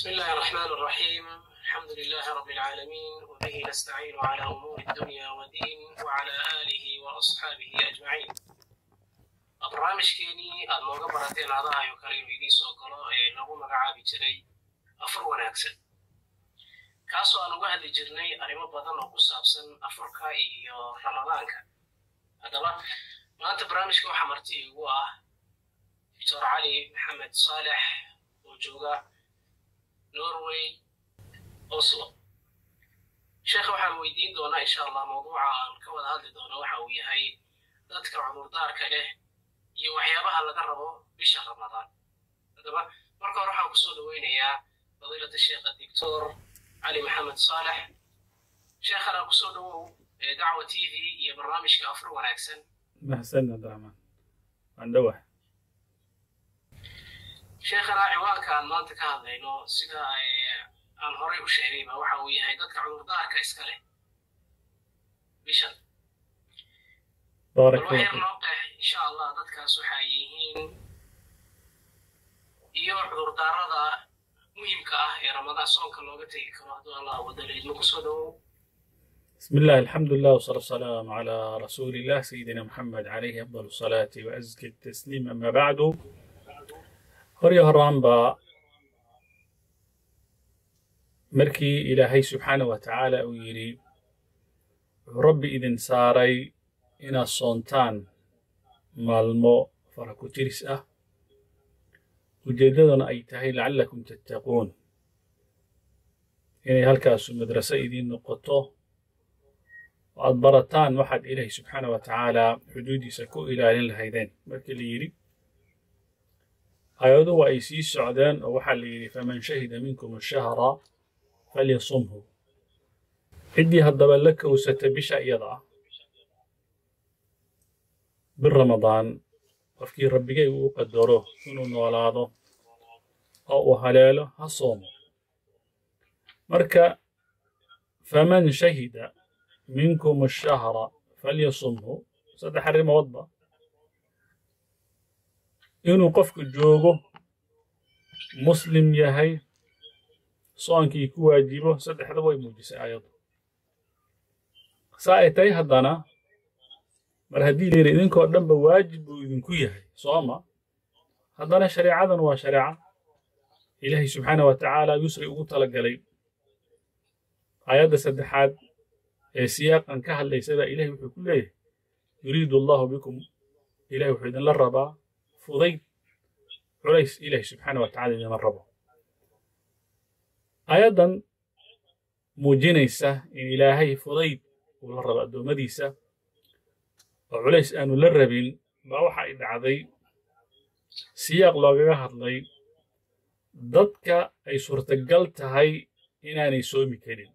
بسم الله الرحمن الرحيم الحمد لله رب العالمين وبه نستعين على أمور الدنيا والدين وعلى آله وأصحابه أجمعين barnaamijkeenii aad nooga barateen adahayo kale inuu idiin soo galo ee lagu magacaabi jiray afur wanaagsan kaasoo aan uga hadli jirnay arrimo badan oo ku saabsan afurka iyo ramadaanka haddaba maanta barnaamijka waxaa marti igu ah doctor cali maxamed saalex oo jooga norway oslo sheekha waxaan weydiin doonaa insha allah mawduuca aan ka wada hadli doono waxa uu yahay dadka cudurdaarka leh iyo waxyaabaha laga rabo bisha ramadaan haddaba marka hore waxaan kusoo dhoweynayaa fadiilata sheekha doctor cali maxamed saalex sheekhana kusoo dhowow dacwa t v iyo barnaamijka afur wanaagsan mahadsan abdiraxmaan waan dhowah sheekhana ciwaanka aan maanta ka hadlayno sida aan horay u sheegayba waxa uu yahay dadka cudurdaarka iska leh bishan baarak balwaxyar noo qeex insha allah dadkaas waxay yihiin iyo cudurdaarada muhimka ah ee ramadaan soonka looga tegi karo hadduu allah wadaleedma kusoo dhowow بسم الله الحمد لله والصلاة والسلام على رسول الله سيدنا محمد عليه أفضل الصلاة وأزكى التسليم أما بعد هريا هرانبا مركي إلهي سبحانه وتعالى ويري ربي إذن ساري إنا صونتان مالمو فركو ترس أه ujeeddaduna ay tahay lacallakum tattaquun inay halkaasu madraso idiin noqoto oo aad barataan waxaad ilaahay subxaana wa tacaalaa xuduuddiisa ku ilaalin lahaydeen markii la yidhi aayadu waa ay sii socdeen oo waxaa la yidhi faman shahida minkum ashahra falyasumhu ciddii haddaba la kowsata bisha iyada ah bir ramadaan qofkii rabbigay uu qadaro inuu noolaado oo uu haleelo ha soomo marka faman shahida minkum ashahra falyasumhu saddex arrimoodba inuu qofku joogo muslim yahay soonkii ku waajibo saddexda way muujisay aayaddu saa ay tahay haddana mar haddii layidhi idinkoo dhanba waajib buu idinku yahay sooma haddana shareecadan waa shareeca ilaahay subxaana wa tacaala yusri ugu talagalay aayadda saddexaad ee siyaaqan ka hadlaysa baa ilahay wuxuu ku leeyahay yuriidu allahu bikum ilahay wuxuu idinla rabaa fudayd culays ilahay subxaana wa tacala idinla rabo aayaddan muujinaysa in ilaahay fudayd uu la rabo addoommadiisa oo culays aanu la rabin baa waxa ay dhacday siyaaq loogaga hadlay dadka ay suurtagal tahay inaanay soomi karin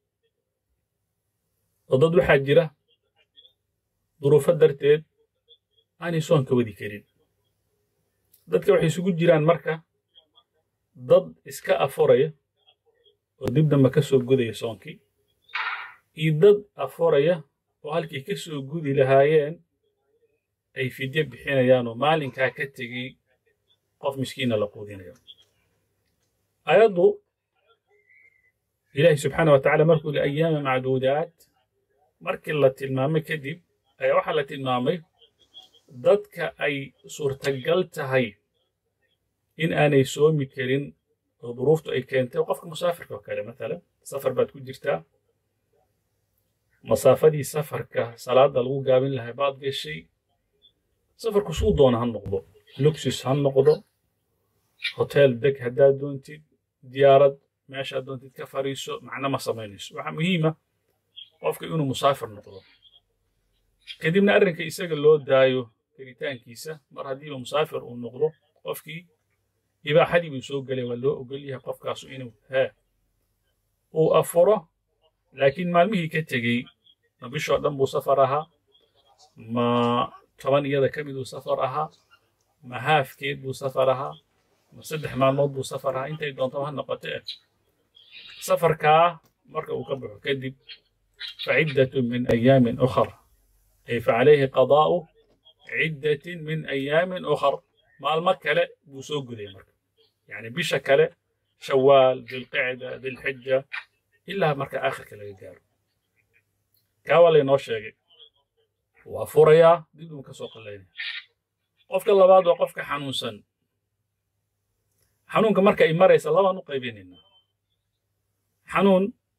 oo dad waxaa jira duruufo darteed aanay soonka wadi karin dadka waxay isugu jiraan marka dad iska afuraya oo dib damba ka soo gudaya soonkii iyo dad afuraya oo halkii ka soo gudi lahaayeen ay fidye bixinayaan oo maalinkaa ka tegey qof miskiina la quudinayo ayaddu ilaahi subxaana wa tacala markuu li ayaama macduudaat markii la tilmaamay kadib ayaa waxaa la tilmaamay dadka ay suurtagal tahay in aanay soomi karin oo duruuftu ay keentay qofka musaafirka oo kale matalan safar baad ku jirtaa masaafadii safarka salaadda lagu gaabin lahay baad gashay safarku suu doona ha noqdo luxus ha noqdo hotel deg haddaad doontid diyaarad meeshaad doontid ka fariiso macno ma samaynayso waxaa muhiima qofka inuu musaafir noqdo kadibna arrinka isaga loo daayo karitaankiisa mar haddiiba musaafir uu noqdo qofkii ibaaxadii buu soo gelay waa loo ogol yahay qofkaasu inuu hee uu afuro laakiin maalmihii ka tegey ma bishoo dhan buu safar ahaa ma toban iyada ka miduu safar ahaa ma haafkeed buu safar ahaa ma saddex maalmood buu safar ahaa intay doontaba ha noqoto eh safarkaa marka uu ka baxo kadib faciddatu min ayaamin ukhar ay facalayhi qadaa'u ciddatin min ayaamin ukhar maalmo kale buu soo gudaya marka yacni bisha kale shawaal dilqicda dilxija ilaa marka aakhirka laga gaaro kaa waa laynoo sheegay waa furayaa dib uun ka soo qallaynaya qofka labaad waa qofka xanuunsan xanuunka marka ay maraysa labaan u qaybinaynaa xanuun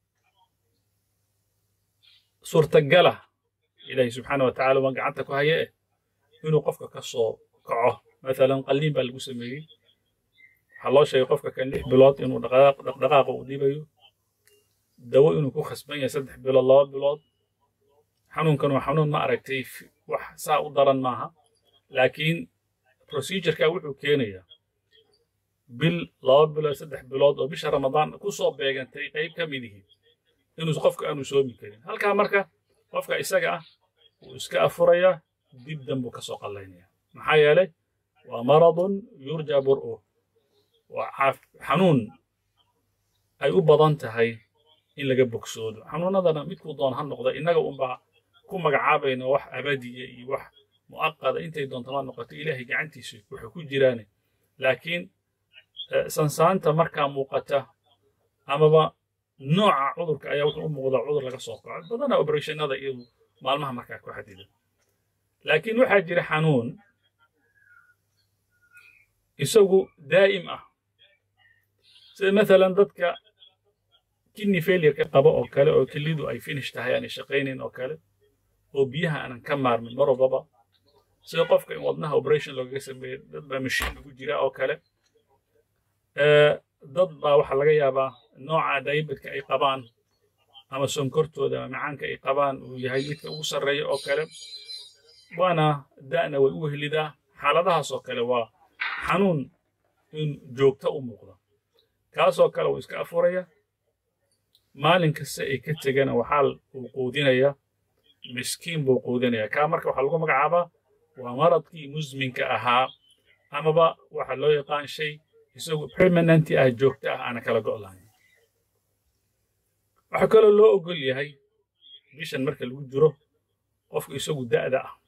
suurtagalah ilaahay subxaana wa tacala waa gacanta ku haya eh inuu qofka ka soo kaco maalan qalliin baa lagu sameeyey waxaa loo sheegay qofka kan lix bilood inuu dhaqdhaqaaqa uu dhibayo dawo inuu ku khasban yahay saddex bilood laba bilood xanuunkan waa xanuun ma aragtay wax saa u daran maaha laakiin procedureka wuxuu keenayaa bil laba bilood saddex bilood oo bisha ramadaan ku soo beegantay qayb ka mid yihiin inuu qofka aanu soomi karin halkaa marka qofka isaga ah wuu iska afurayaa dib danbuu ka soo qallaynaya maxaa yeelay waa maradun yurja bur'u waa xanuun ay u badan tahay in laga bogsoodo xanuunadana midkuu doon ha noqda innaga unbaa ku magacaabayna wax abadiya iyo wax mu'aqada intay doontama noqoto ilaahay gacantiisa waxay ku jiraane laakiin sansaanta markaa muuqata amaba nooca cudurka ayaa wuxuu u muuqdaa cudur laga soo kaco badanaa oberationnada iyadu maalmaha markaa ku xadida laakiin waxaa jira xanuun isagu daa'im ah sida maalan dadka kidney failureka qaba oo kale oo kelidu ay finish tahay aanay shaqaynayn oo kale oo biyaha aanan ka maarmin mar walbaba sida qofka in wadnaha operation loogaga sameeyo dad baa mashiin ugu jira oo kale dad baa waxaa laga yaabaa nooca dayabadka ay qabaan ama sonkortooda ama macaanka ay qabaan uu yahay midka ugu sarreeya oo kale waana da'na way u wehlidaa xaaladahaas oo kale waa xanuun in joogta u muuqda kaasoo kale uu iska afuraya maalin kasta ay ka tegana waxaa uu quudinaya miskiin buu quudinaya kaa marka waxaa lagu magacaabaa waa maradkii musminka ahaa amaba waxaa loo yaqaan shay isagu permanenti ah joogta ah aana kala go' lahayn waxaa kaloo loo ogol yahay bishan marka lagu jiro qofku isagu da'da ah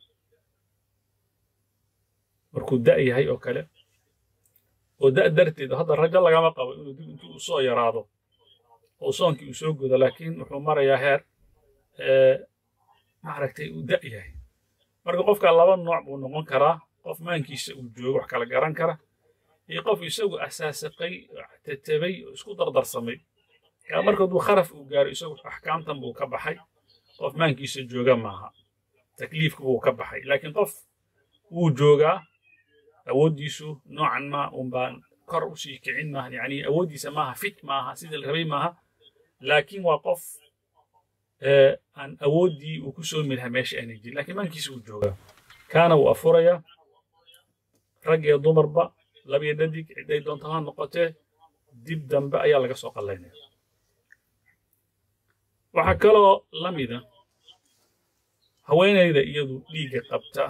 markuu da' yahay oo kale oo da' darteed hadda rajo lagama qabo inuu dib intuu u soo yaraado oo soonkii uu soo gudo laakiin wuxuu marayaa heer maaragtay uu da' yahay marka qofka laba nooc buu noqon karaa qof maankiisa uu joogo wax kala garan kara iyo qof isagu asaasaqay tatabay oo isku dardarsamay kaa markooduu kharaf uu gaaro isagu axkaamtan buu ka baxay qof maankiisa jooga maaha takliifka buu ka baxay laakiin qof wuu joogaa awooddiisu noocan ma unbaan kor u sii kicin maaha yacni awooddiisa maaha fit maaha sidii la rabay maaha laakiin waa qof aan awooddii uu ku soomi lahaa meesha aanay jirin laakiin maankiisa wuu joogaa kaana wuu afurayaa rag iyo dumarba labiyo dhadig cidday doonta ha noqotee dib dambe ayaa laga soo qallaynaya waxaa kaloo la mida haweenayda iyadu dhiigga qabta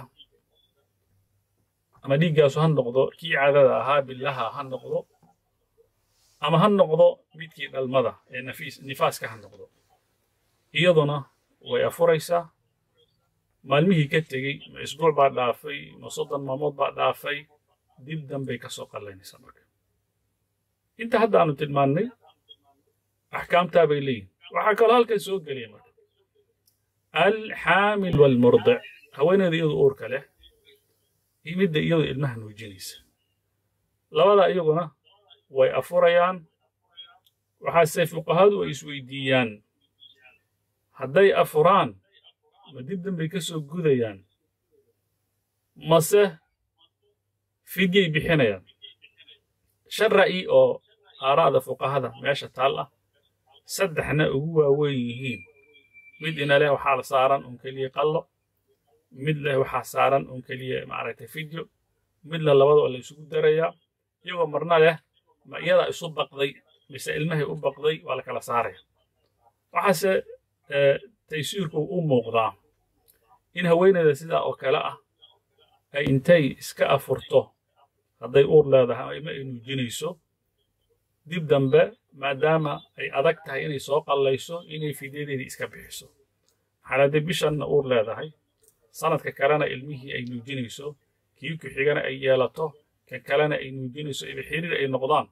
ama dhiiggaasu ha noqdo kii caadada ahaa billaha ha noqdo ama ha noqdo midkii dhalmada ee nifaaska ha noqdo iyaduna way afuraysaa maalmihii ka tegey ma isbuuc baa dhaafay ma soddon maalmood baa dhaafay dib dambay ka soo qallaynaysaa marka inta hadda aanu tilmaannay axkaamtaa bay leeyihin waxaa kaloo halkan soo gelaya marka alxaamil waalmurdic haweeneyda iyadu uurka leh iyo midda iyadu ilmaha nuujinaysa labada iyaguna way afurayaan waxaase fuqahadu ay isweydiiyaan hadday afuraan ma dib dambay ka soo gudayaan mase fidyay bixinayaan shan ra'yi oo aaraa'da fuqahada meesha taal ah saddexna ugu waaweyn yihiin mid ina leh waxaa la saaran un keliya qallo mid leh waxaa saaran un keliya maaragtay fidyo mid leh labada oo la isugu darayaa iyagoo marna leh ma iyadaa isu baqday mise ilmahay u baqday waa la kala saaraya waxaase taysiirku u muuqdaa in haweeneyda sidaa oo kale ah ay intay iska afurto hadday uur leedahay ama ay nuujinayso dib dambe maadaama ay adag tahay inay soo qallayso inay fidyadeedii iska bixiso maxaa hadday bishanna uur leedahay sanadka kalena ilmihii ay nuujinayso kii ku xigana ay yeelato kan kalena ay nuujinayso iba xiriir ay noqdaan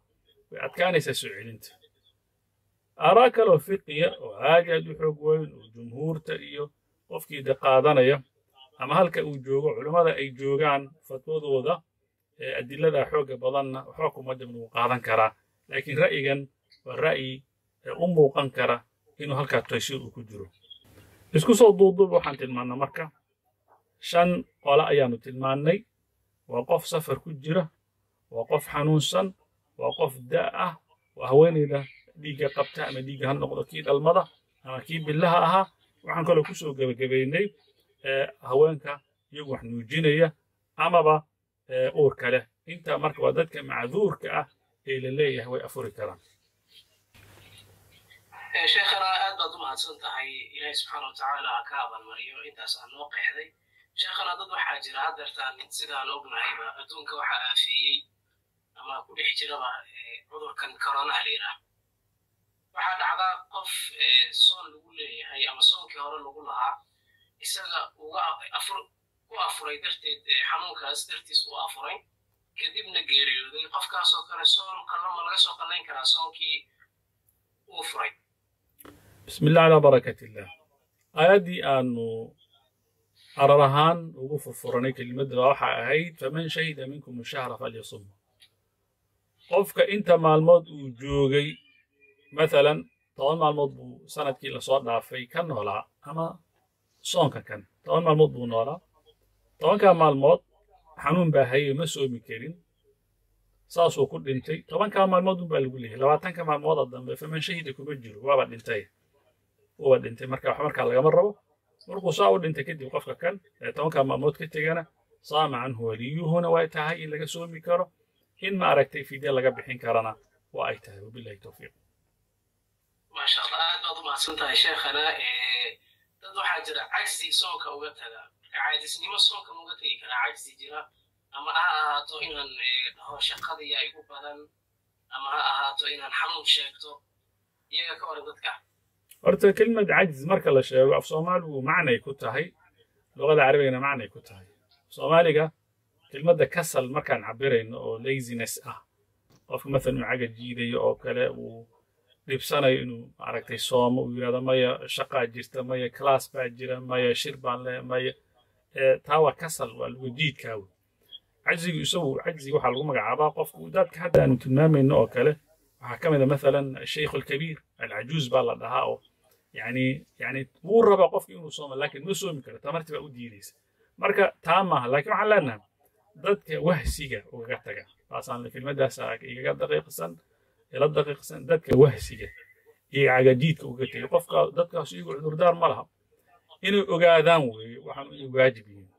way adkaanaysaa soo celinta aaraa kaloo fiqiya oo aad aad u xoog weyn oo jumhuurta iyo qofkii de qaadanaya ama halka uu joogo culummada ay joogaan fatwadooda ee adilada xoogga badanna waxba kuma jabna wuu qaadan karaa laakiin ra'yigan waa ra'yi u muuqan kara inuu halkaa taysiir uu ku jiro isku soo duuduub waxaan tilmaannaa marka shan qole ayaannu tilmaannay waa qof safar ku jira waa qof xanuunsan waa qof da' ah waa haweenayda dhiigga qabta ama dhiigga ha noqdo kii dhalmada ama kii billaha ahaa waxaan kaloo ku soo gebagabaynay haweenka iyagu wax nuujinaya amaba uurka leh intaa marka waa dadka macduurka ah ee la leeyahay way afuri karaan sheekhana aad baad u mahadsan tahay ilaahi subxaana watacaala ha ka abaalmariyo intaas aan noo qeexday sheekhana dad waxaa jira haddeertaan sidaan ognahayba adduunka waxaa aafeeyey ama ku dhex jiraba cudurkan koronaha la yidhaah waxaa dhacdaa qof soon lagu leeyahay ama soonkii hore lagu lahaa isaga uga ku afuray darteed xanuunkaas dartiis uu afuray kadibna geeriyooday qofkaasoo kale soon qallama laga soo qallayn karaa soonkii uu furay bismi illah calaa barakat illah aayaddii aanu arar ahaan ugu furfuranay kelimadda waxaa ahayd faman shahida minkum shahra falyasumma qofka inta maalmood uu joogay mathalan toban maalmood buu sanadkii lasoo dhaafay ka noolaa ama soonka kan toban maalmood buu noolaa tobankaa maalmood xanuun baa hayay ma soomi karin saasuu ku dhintay tobankaa maalmood unbaa lagu leeyahay labaatanka maalmooda dambe faman shahida kuma jiro waaba dhintay waaba dhintay marka wax markaa lagama rabo markuu saa u dhintay kadib qofka kan ee tobankaa maalmood ka tegana saama canhu waliyuhuna way tahay in laga soomi karo in ma aragtay fidya laga bixin karana waa ay tahay wabilahi towfiiq maasha allah aad baad u mahadsan tahay sheekhana dad waxaa jira cajzi soonka uga taga caajisnimo soonka uga tegi karaa cajzi jira ama ha ahaato inaan dhaho shaqadiya igu badan ama ha ahaato inaan xanuun sheegto iyaga ka waran dadka horta kelimad cajz marka la sheego af soomaaligu macnay ku tahay luqada carabigana macnay ku tahay soomaaliga kelmadda kasal markaan cabirayno oo laziness ah qofka mathalan uu caga jiidayo oo kale uu dhibsanayo inuu maaragtay soomo uu yidhahdo maya shaqaa jirta maya class baa jira maya shir baan leh maya taa waa kasal waa lagu jiidkaa wey cajzigu isagu cajziga waxaa lagu magacaabaa qofku daadka hadda aanu tilmaamayno oo kale waxaa ka mid a mathalan asheikh alkabiir alcajuuz baa la dhahaa oo yani yani wuu rabaa qofki inuu soomo laakiin ma soomi karo tamarti baa u diidaysa marka taa maaha laakiin waxaan leenahay dadka wahsiga ugaga taga taasaan kelmadaas igaga daqiiqsan ila daqiiqsan dadka wahsiga iyo cagajiidka uga tegay qofka dadkaas iyagu cudurdaar ma laha inay ogaadaan weeye waxaan inay waajib yihiin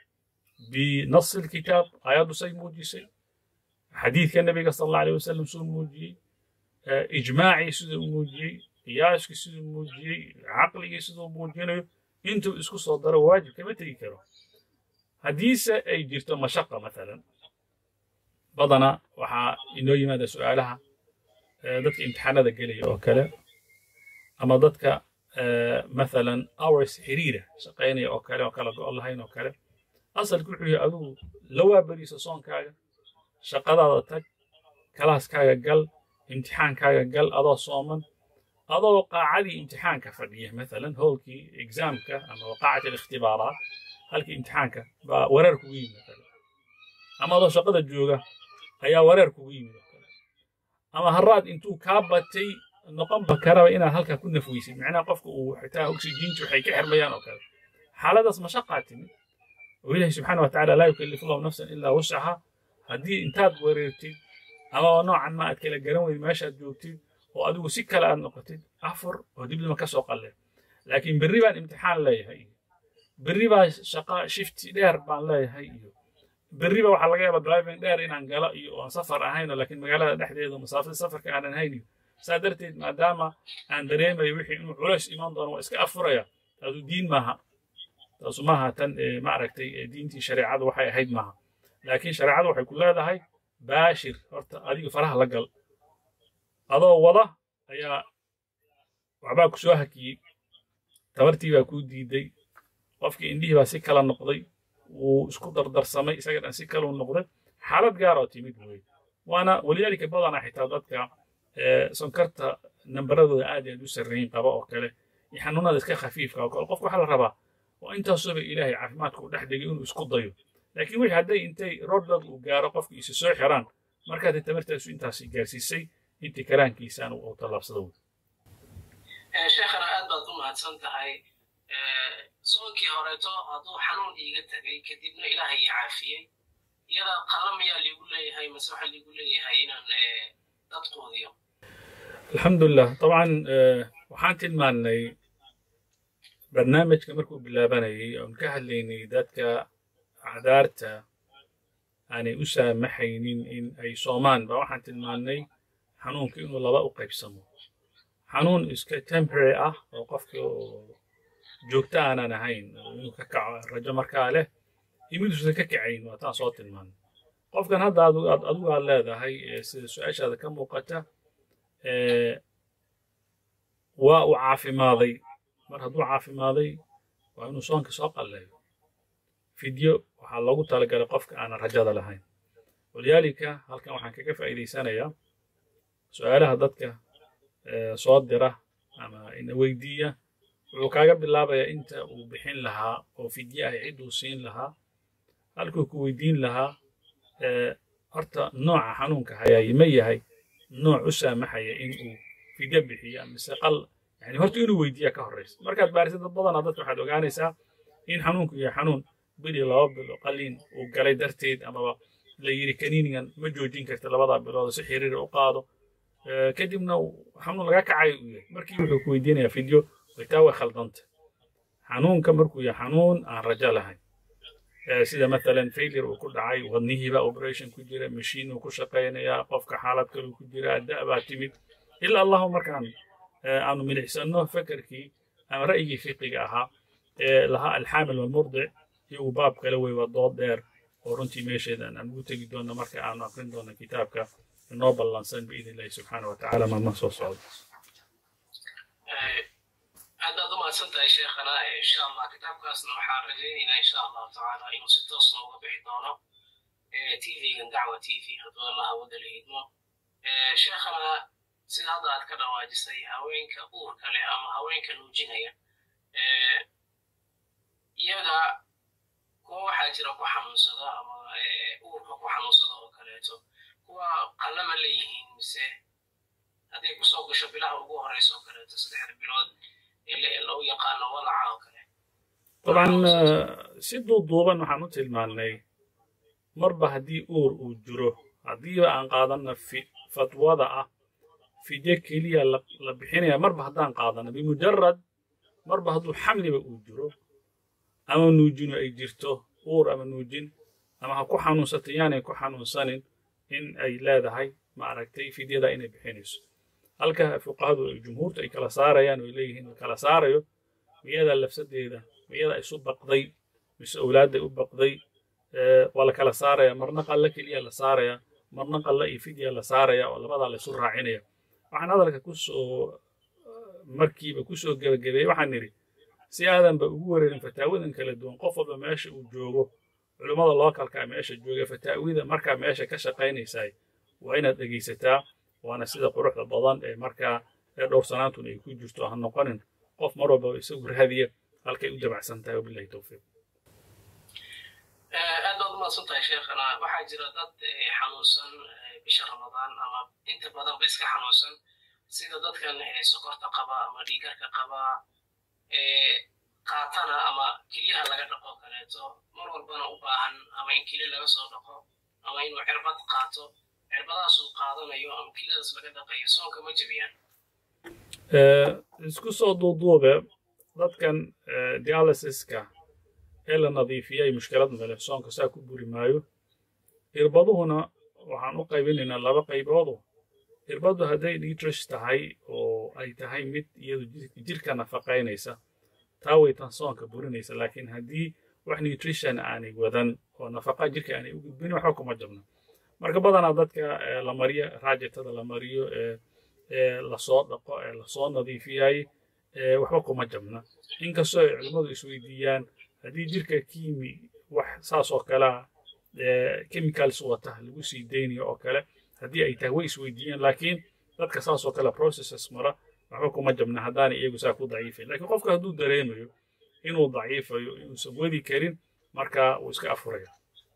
binasi lkitaab aayaddu say muujisay xadiidka nabiga sal alla alayh wasalam suu muujiyey ijmaacii siduu muujiyey qiyaaskii siduu muujiyey caqligii siduu muujinayo intuu isku soo daro waajib kama tegi karo haddiise ay jirto mashaqa mathalan badana waxaa inoo yimaada su'aalaha dadka imtixaanada gelaya oo kale ama dadka mathalan hours xiriira shaqaynaya oo kale oo kala go'o lahayn oo kale asalku wuxuu yahay adigu la waaberiisa soonkaaga shaqadaada tag kalaaskaaga gal imtixaankaaga gal adoo sooman adoo qaacadii imtixaanka fadhiya mathalan howlkii exaamka ama qaacati alikhtibaaraat halkii imtixaanka baa wareer kugu yimid mathalan ama adoo shaqada jooga ayaa wareer kugu yimid oo kale ama haraad intuu kaa batay noqonba karaba inaad halkaa ku nafweysid macnaha qofka uu xitaa oxygentu waxay ka xirmayaan oo kale xaaladaas mashaqaa timid oo ilaahi subxaana wa tacaala laa yukallifu allahu nafsan ilaa wuscaha haddii intaad wareertid ama noocan ma aad kala garan weyd meeshaad joogtid oo adigu si kale aad noqotid afur oo dibdima ka soo qalle laakiin berri baan imtixaan leeyahay iyo berri baa shaqa shifti dheer baan leeyahay iyo berriba waxaa laga yaaba driving dheer inaan galo iyo oon safar ahayno laakiin magaalada dhexdeeda masaafada safarka aanan haynin saa darteed maadaama aan dareemayo wixii inuu culays iman doono waa iska afuraya taasu diin maaha taasu maaha tan ma aragtay diintii shareecadu waxay ahayd maaha laakiin shareecadu waxay ku leedahay baashir horta adiga faraha la gal adoo wada ayaa waxbaa ku soo hakiyey tabartii baa kuu diiday qofkii indhihii baa si kala noqday wuu isku dardarsamay isaga dhan si kaluu noqday xaalad gaar oo timid wey waana walidaalika badanaa xitaa dadka sonkarta nambaradooda aad aad u sarreyn qaba oo kale iyo xanuunada iska khafiifka oo kale qofka waxaa la rabaa oo intaasooba ilaahay caafimaadka u dhex dhigay inuu isku dayo laakiin wixii hadday intay roodhad uu gaaro qofka isi soo xiraan markaad tamartaasu intaasi gaarsiisay intii karaankiisaan uu tallaabsada wey sheekhana aad baad u mahadsan tahay soonkii horeeto hadduu xanuun iiga tegay kadibna ilaahay ii caafiyey iyada qalla miyaa liigu leeyahay mase waxaa liigu leeyahay inaan dad quudiyo alxamdulilah dabcan waxaan tilmaannay barnaamijka markuu bilaabanayay oon ka hadlaynay dadka cadaarta aanay u saamaxaynin in ay soomaan ba waxaan tilmaannay xanuunka inuu laba u qaybsamo xanuun iska temporary ah oo qofka joogto aanan ahayn inuu ka kaco rajo markaa leh iyo miduusan ka kacayn waa taan soo tilmaannay qofkan hadda adigu aad leedahay sida su-aashaada ka muuqata waa uu caafimaaday mar hadduu caafimaaday waa inuu soonka soo qalleeyo fidyo waxaa loogu talagalay qofka aanan rajada lahayn walidaalika halkan waxaan kaga faa'iidaysanayaa su-aalaha dadka soo dira ama ina weydiiya wuxuu kaaga bilaabayaa inta uu bixin lahaa oo fidye ah cidduu siin lahaa halkuu ku weydiin lahaa horta nooca xanuunka hayaay ma yahay nooc u saamaxaya in uu fidyo bixiyo mise qal yani horta inuu weydiiya ka horraysa markaad baarisid dad badanaa dadka waxaad ogaanaysaa in xanuunku yahay xanuun bil iyo laba bilo qaliin uu galay darteed amaba la yidhi kaniinigan ma joojin karta labadaa bilood si xiriira u qaado kadibna xanuun laga kacayo uu yahay markii wuxuu ku weydiinayaa fidyo waytaa way khaldanta xanuunka markuu yahay xanuun aan rajo lahayn sida mathalan failure uu ku dhacay wadnihiiba operation ku jira mashiin uu ku shaqaynayaa qofka xaalad kale ku jira da' baa timid ilaa allahu markaan aanu milicsano fekerkii ama ra'yigii fiqiga ahaa ee lahaa alxaamil walmurdic iyagu baab kale wey waa dood dheer oo runtii meesheedan aan ugu tegi doonno marka aanu akrin doonno kitaabka inoo ballansan biidn illahi subxaana wa tacaala maalmaha soo socda aad baad u mahadsan tahay sheekhana insha allah kitaabkaasna waxaan rajaynaynaa insha allahu tacaala inuu si toos nooga bixi doono tvgan dacwa t v hadduu allah wada la hidmo sheekhana sida hadda aad ka dhawaajisay haweenka uurka leh ama haweenka nuujinaya iyaga kuwa waxaa jira ku xanuunsada ama uurka ku xanuunsada oo kaleeto kuwa qallama leeyihiin mise hadday kusoo gasho bilaha ugu horeysa oo kaleeto saddexda bilood loo yaqaano walaca oo kale dabcan si duuduuban waxaan u tilmaannay marba haddii uur uu jiro haddiiba aan qaadanna fatwada ah fidye keliya la bixinaya marba haddaan qaadanno bimujarad marba hadduu xamliba uu jiro ama nuujinu ay jirto uur ama nuujin ama ha ku xanuunsato yaanay ku xanuunsanin in ay leedahay ma aragtay fidyada inay bixinayso halka fuqahadu ay jumhuurtu ay kala saarayaan oo leeyihiin la kala saarayo miyada lafsadeeda miyada isu baqday mise owlaadday u baqday waa la kala saaraya marna qalla keliya la saaraya marna qalla iyo fidya la saaraya oo labadaa la isu raacinaya waxaan hadalka kusoo markiiba kusoo gebagabeeyey waxaan nidhi si aadanba ugu wareerin fataawadan kala duwan qof walba meesha uu joogo culummada lookalkaa meesha jooga fataawida markaa meesha ka shaqaynaysaay waa inaad dhegaysataa waana sida quruxda badan ee markaa ee dhowrsanaantuna ay ku jirto ha noqonin qof mar walba isagu raadiya halkay u dabacsan tahay wabilahi towfiiq aad baad umaadsan tahay sheekhana waxaa jira dad xanuunsan bisha ramadaan ama inta badanba iska xanuunsan sida dadkan sokorta qaba ama dhiigarka qaba qaatana ama keliyaha laga dhaqo kaleeto mar walbana u baahan ama in keliya laga soo dhaqo ama inuu cirbad qaato cirbadaas uu qaadanayo ama keliyadaas laga dhaqayo soonka ma jebiyaan isku soo duuduube dadkan dialysiska ee la nadiifiyay mushkilad male soonka saa ku buri maayo irbaduhuna waxaan u qaybinaynaa laba qayboodu irbaddu hadday nitrish tahay oo ay tahay mid iyadu jirka nafaqaynaysa taa way tan soonka burinaysa laakiin haddii wax nutrition aanay wadan oo nafaqa jirka aanay u gudbin waxba kuma jabno marka badanaa dadka la mariyo raajitada la mariyo ee lasoo dhaqo ee lasoo nadiifiyay waxba kuma jabna inkastoo ay culimmadu isweydiiyaan haddii jirka kiimi wax saas oo kalea chemicals wata lagu sii daynayo oo kale haddii ay tahay way isweydiiyeen laakiin dadka saas oo kale processes mara waxba kuma jabna haddaanay iyagu saa ku daciifayn laakiin qofka hadduu dareemayo inuu daciifayo inuusan wadi karin markaa wuu iska afuraya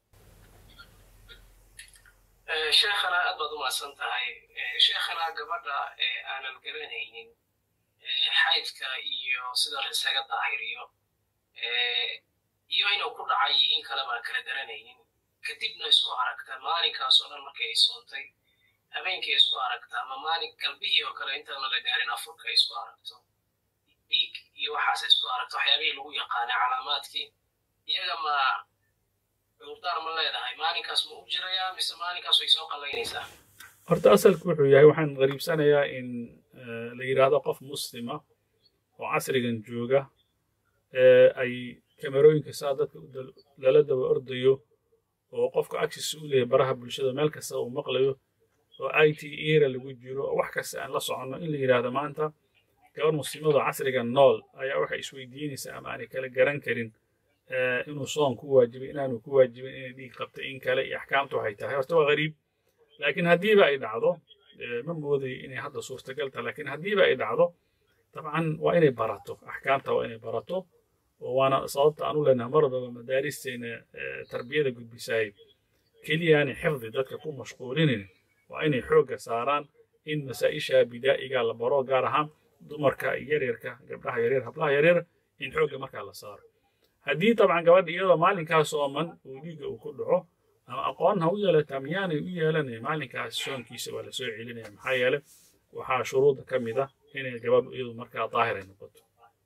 sheekhana aad baad u mahadsan tahay sheekhana gabadha aanan garanaynin xaydka iyo sida la isaga daahiriyo iyo inuu ku dhacay in kale baan kala garanaynin kadibna isku aragta maalinkaas oo dhan markay ay soontay habeenkay isku aragta ama maalin galbihii oo kale intaana la gaarin afurka isku aragto dhiig iyo waxaas isku aragto waxyaabihii lagu yaqaanay calaamaadkii iyaga ma cudurdaar ma leedahay maalinkaas ma u jirayaa mise maalinkaas way soo qallaynaysaa horta asalku wuxuu yahay waxaan qariibsanayaa in la yidhaahdo qof muslima oo casrigan jooga ay kamerooyinka saa dadka lala daba ordayo oo qofka access u leeyahay baraha bulshada meel kasta uu maqlayo oo i t era lagu jiro oo wax kasta aan la soconno in la yidhaahdo maanta gabar muslimadoo casriga nool ayaa waxay isweydiinaysaa ama aanay kala garan karin inuu soon ku waajibay inaanu ku waajibin inay dhiig qabta in kale iyo axkaamtu waxay tahay horta waa gariib laakiin haddiiba ay dhacdo ma moodayo inay hadda suurtagal tahay laakiin haddiiba ay dhacdo dabcan waa inay barato axkaamta waa inay barato oo waana sababta aan u leenahay mar walbaba madaaristeena tarbiyada gudbisaayay keliyaani xifdi dadka ku mashquulinin waa inay xoogga saaraan in masaa'isha bidaa'iga la baro gaar ahaan dumarka yaryarka gabdhaha yaryar hablaha yaryar in xoogga markaa la saaro haddii dabcan gabadha iyadoo maalinkaas ooman uu dhiigga uu ku dhaco ama aqoon ha u yeelataa miyaanay u yeelanaya maalinkaas soonkiisa waa la soo celinaya maxaa yeele waxaa shuruudda ka mid ah inay gabadhu iyadu markaa daahir ay noqoto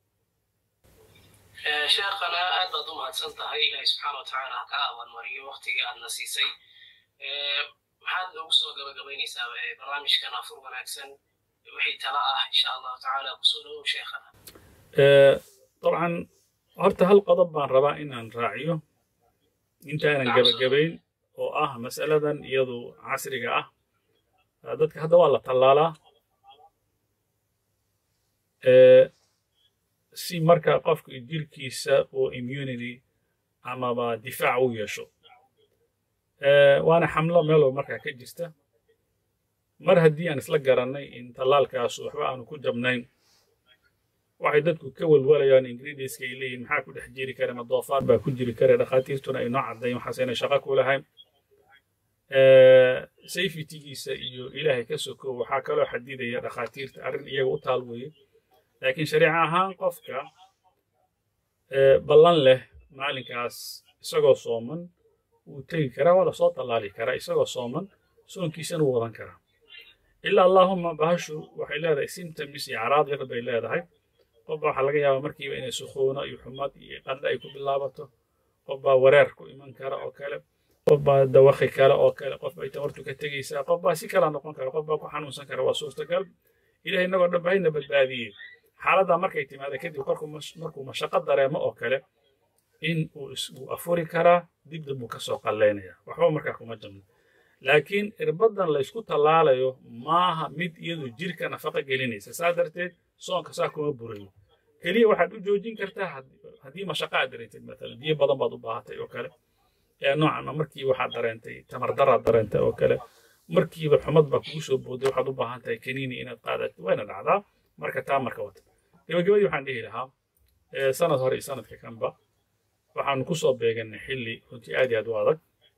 sheekhana aad baad u mahadsan tahay ilaahay subxaana wa tacaala ha kaa abaalmariyo waktigii aadna siisay maxaad noogu soo gabagabaynaysaa barnaamijkan afur wanaagsan wixii tala ah insha allahu tacaala kusoo dhawow sheekhana dabcan horta hal qodob baan rabaa inaan raaciyo intaanan gabagabayn oo ah mas'aladan iyadu casriga ah dadka hadda waa la tallaalaa si marka qofka jirkiisa uu immunity amaba difaac u yeesho waana xamlo meelow markaa ka jirta mar haddii aan isla garannay in tallaalkaas waxba aanu ku jabnayn waxay dadku ka walwalayaan ingredientska ay leeyihin maxaa ku dhex jiri kara ma doofaar baa ku jiri kara dhakhaatiirtuna ay noo caddayn waxaas inay shaqo ku lahayn safetygiisa iyo ilaahay ka soko waxaa kaloo xadidaya dhakhaatiirta arrin iyaga u taal weeye laakiin shariica ahaan qofka ballan leh maalinkaas isagoo sooman wuu tegi karaa waa lasoo tallaali karaa isagoo sooman soonkiisana wuu wadan karaa ilaa allaahuma bahashu waxay leedahay symptoms iyo caraad yar bay leedahay qofba waxaa laga yaabaa markiiba inay sukhuuno iyo xumad iyo qandha ay ku bilaabato qof baa wareer ku iman kara oo kale qof baa dawakhi kale oo kale qof bay tamartu ka tegaysaa qof baa si kala noqon kara qof baa ku xanuunsan kara waa suurtagal ilahay innagoo dhan bahayna badbaadiyey xaaladdaa markay timaada kadib markuu mashaqo dareemo oo kale in uu afuri karaa dib dambuu ka soo qallaynaya waxba markaa kuma jamno laakiin irbaddan laysku tallaalayo maaha mid iyadu jirka nafaqa gelinaysa saa darteed soonka saa kuma burayo keliya waxaad u joojin kartaa haddii mashaqa aad dareentay maalan biyo badan baad u baahatay oo kale ee noocan markii waxaad dareentay tamardaraad dareentay oo kale markiiba xumad baa kugu soo booday waxaad u baahan tahay kaniini inaad qaadato wayna dhacdaa marka taa marka wata gabagabadii waxaan dhihi lahaa sanad hore iyo sanadka kanba waxaanu ku soo beegannay xilli runtii aad iyo aad u adag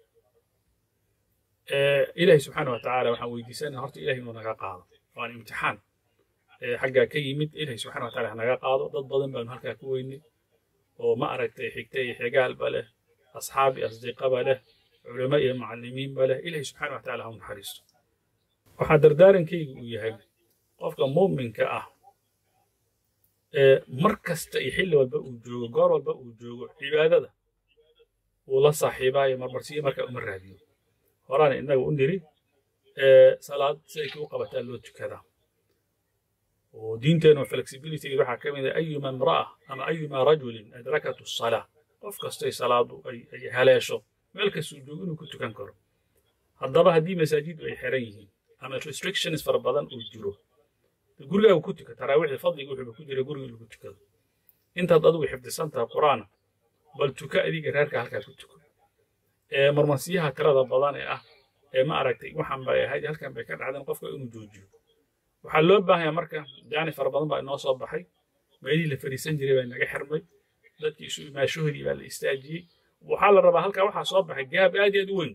ilaahay subxaana wa tacaala waxaan weydiisanaa horta ilahay inuu naga qaado waan imtixaan xaggaa ka yimid ilaahay subxana wa taala ha naga qaado dad badan baanu halkaa ku weynay oo ma aragtay xigta iyo xigaalba leh asxaab iyo asdiqaba leh culamo iyo macallimiinba leh ilaahay subxaana wa taala ha u naxariisto waxaa dardaarankaygu uu yahay qofka muuminka ah mar kasta iyo xilli walba uu joogo goor walba uu joogo cibaadada wuu la saaxiibaayo marmarsiyo markaa uma raadiyo horaana innaga u niri salaad siday kuu qabataa loo tukadaa oo diinteenu flexibilityga waxaa ka mid ah ayuma imra'a ama ayuma rajulin adrakatu salaa qof kastay salaadu ay haleesho meel kastuu joogo inuu ku tukan karo haddaba haddii masaajidu ay xiran yihiin ama restrictions fara badan uu jiro gurigaagu ku tuka taraawiixda fadliga wuxuuba ku jira guriga lagu tukado intaad adigu xifdisan tahay qur'aana bal tuka adiga reerka halkaa ku tuko marmarsiyaha tirada badan ee ah ee ma aragtay waxaan bay ahayd halkan bay ka dhacdeen qofka inuu joojiyo waxaa loo baahaya marka jaani fara badan baa inoo soo baxay meelihii la fadhiisan jiray baa inaga xirmay dadkii isu imaashahoodii baa la istaajiyey waxaa la rabaa halkaa waxaa soo baxay gaab aad iyo aad u weyn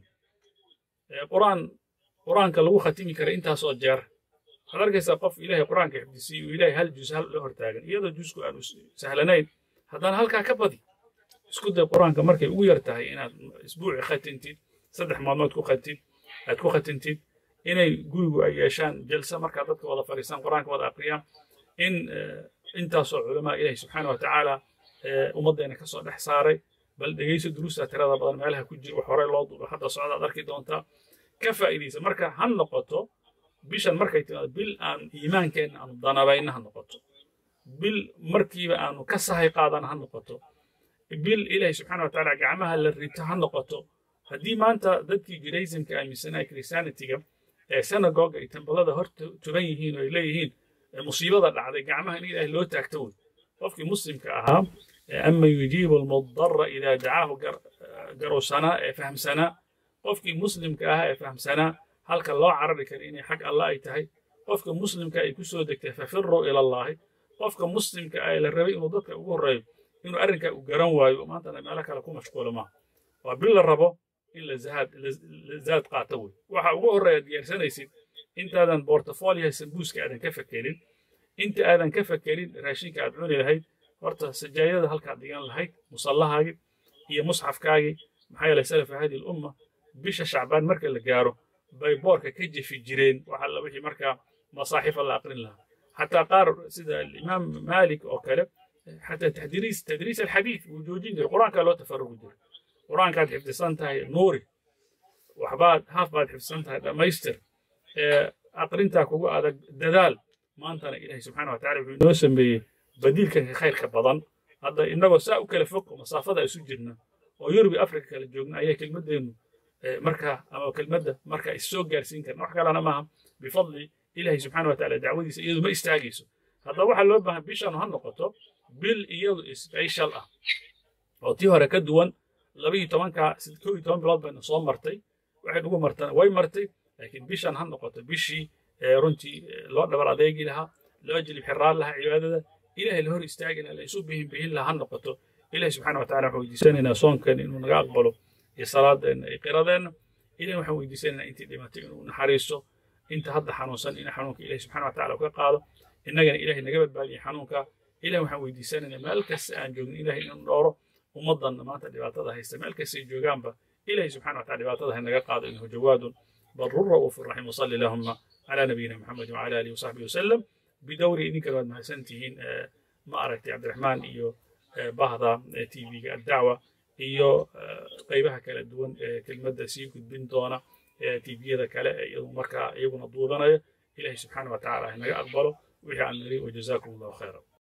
quraan quraanka lagu khatimi kara intaasoo jeer waxaad arkaysaa qof ilaahay quraanka xifdisiyey uu ilaahay hal juz hal la hortaagan iyadoo jusku aanu sahlanayn haddana halkaa ka badi isku day quraanka markay ugu yar tahay inaad isbuuci khatintid saddex maalmood ku khatid aad ku khatintid inay gurigu ay yeeshaan jalsa markaa dadka wada fadhiistaan quraanka wada aqriyaan in intaasoo culamaa ilaahay subxaana wa tacaala ummaddeena ka soo dhex saaray bal dhegayso duruusta tirada badan meelaha ku jira wax horey loo duuba hadda socda ad arki doontaa ka faa'iidaysa marka ha noqoto bishan markay timaado bil aan iimaankeenna aanu danabayna ha noqoto bil markiiba aanu ka sahay qaadana ha noqoto bil ilaahay subxaana wa tacaala gacmaha la rito ha noqoto haddii maanta dadkii judaismka aaminsanaa christianitiga ee synagoga iyo tembalada hor tuban yihiin oo ay leeyihiin musiibada dhacday gacmaha in ilaahay loo taagto wey qofkii muslimka ahaa ama yujiibu almudara idaa dacaahu garowsanaa ee fahamsanaa qofkii muslimka ahaa ee fahamsanaa halka loo carari kara inay xag alla ay tahay qofka muslimka ay ku soo degtay fafiruu ilallaahi qofka muslimka ah ee la rabay inuu dadka ugu horreeyo inuu arrinkaa u garan waayo maantana meelo kale ku mashquulo maaha waa bil la rabo in la zaad qaato wey waxa ugu horreeya diyaarsanaysid intaadan bortafoliyaha sambuuska aadan ka fakerin inta aadan ka fakerin raashinka aad cuni lahayd horta sajaayada halkaad dhigan lahayd musallahaagii iyo musxafkaagii maxaa yeelay salafa hadihi lumma bisha shacbaan marka la gaaro bay boorka ka jefi jireen waxa la wixii markaa masaaxifa la aqrin lahaa xataa qaar sida alimaam maalik oo kale xataa tadriis tadriis alxadiid wuu joojin jiray qur-aankaa loo tafarugi jiray qur-aankaad xifdisan tahay nuuri waxbaad haaf baad xifdisan tahay dhammaystir aqrintaa kugu adag dadaal maantana ilaahay subxaana wa tacala wuxuu inoo sameeyey badiilkan ka khayrka badan hadda innagoo saa u kala fog oo masaafada isu jirna oo yurub iyo afrika kala joogna ayaa kelmaddeenu markaa ama kelmadda markaa issoo gaarsiin karna wax kalena maaha bifadli ilaahay subxaana wa tacala dacwadiisa iyadu ma istaagayso haddaba waxaa loo baahan bishaanu ha noqoto bil iyadu special ah oo tii hore ka duwan laba iyo tobanka kow iyo toban bilood bayna soo martay waxay ugu martana way martay laakiin bishan ha noqoto bishii runtii loo dhabar adeegi lahaa loo jilib xiraan lahaa cibaadada ilahay la hor istaagi lahaa la isu bihin bihin lahaa ha noqoto ilahi subxana wa tacala waxaan weydiisanaynaa soonkan inuu naga aqbalo iyo salaadeenna iyo qiradeenna ilahi waxaan weydiisanaynaa intii dhimatay inuu naxariisto inta hadda xanuunsan in xanuunka ilahi subxana wa tacala uga qaado innagana ilahay naga badbaadiya xanuunka ilahi waxaan weydiisanaynaa meel kasta aan joogin ilahay inuu dhooro ummaddanna maanta dhibaatada haysta meel kastay joogaanba ilahi subxana wa tacala dhibaatada ha naga qaado innahu jawaadun بل رؤوف رحيم وصلي اللهم على نبينا محمد وعلى اله وصحبه وسلم بدوري إنك بعد ما حسنتهين ما أردت عبد الرحمن إيو bahda tv-ga addacwa iyo qaybaha kala duwan ee kelmadda sii gudbin doona tviyada kale ee iyadu markaa iyaguna duubanaya ilahi subxaana wa tacala ha naga aqbalo wixii aan niri wajazakum allahu khayra